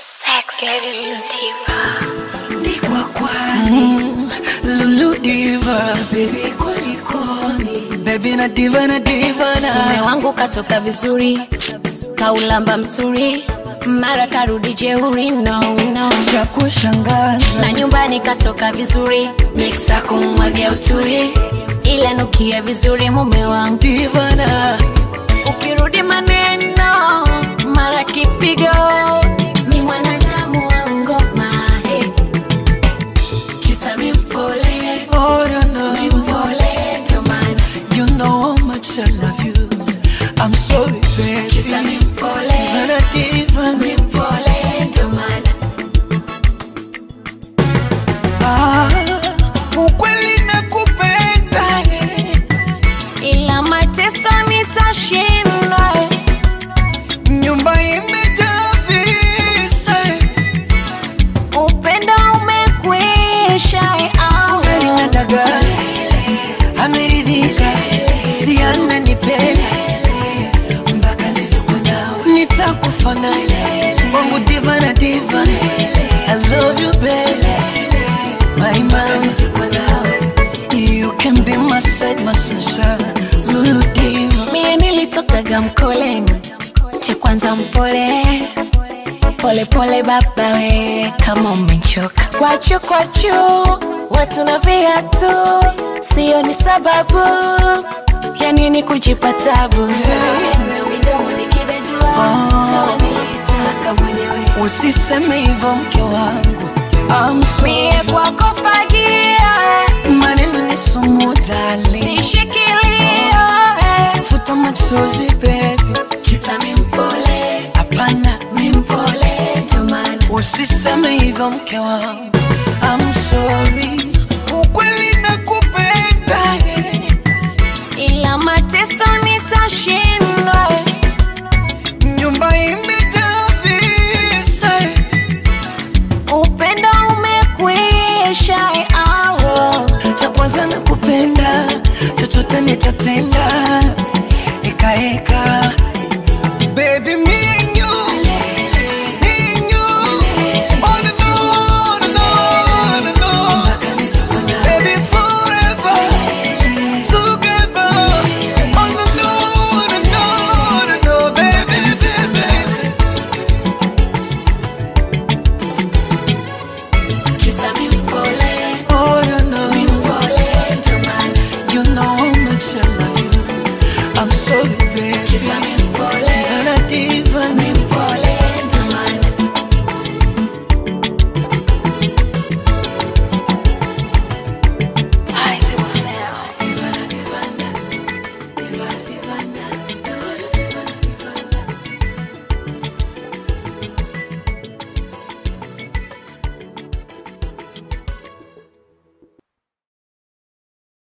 Sex Lady Lutiva. Nikwa kwani Lulu diva baby kulikoni baby na diva na diva Mume na wangu katoka vizuri, kaulamba msuri, mara karudi jeuri, no, no. cha kushangaza Na nyumbani katoka vizuri, miksa kumwagia uturi, ila nukia vizuri mume wangu. diva na Ukirudi maneno, mara kipigo, mi mwanadamu wa ngoma, eh. Kisa mi mpole, oh no no mpole ndo maana. you know how much I love you I'm sorry Kisa mi baby mpole, diva na diva mi mpole ndo maana. ah ukweli nakupenda ila mateso nitashindwa. nyumba imejaa visa Upendo umekwisha, ah. Ugali na dagaa ameridhika, si ananipenda mpaka nizukunawe, nitakufa naye wangu diva na diva. I love you baby, my man. You can be my side, my sunshine, Lulu diva. Mie nilitokaga mkoleni, cha kwanza mpole pole pole baba we, kama umechoka kwachu kwachu, watu na viatu, sio ni sababu ya nini kujipa tabu. Nilitaka mwenyewe Usiseme hivyo mke wangu, I'm sorry. mie kwako fagia, Maneno ni sumu darling, sishikilia eh. futa machozi baby, kisa mi mpole hapana mi mpole ndo maana Usiseme hivyo mke wangu, I'm sorry.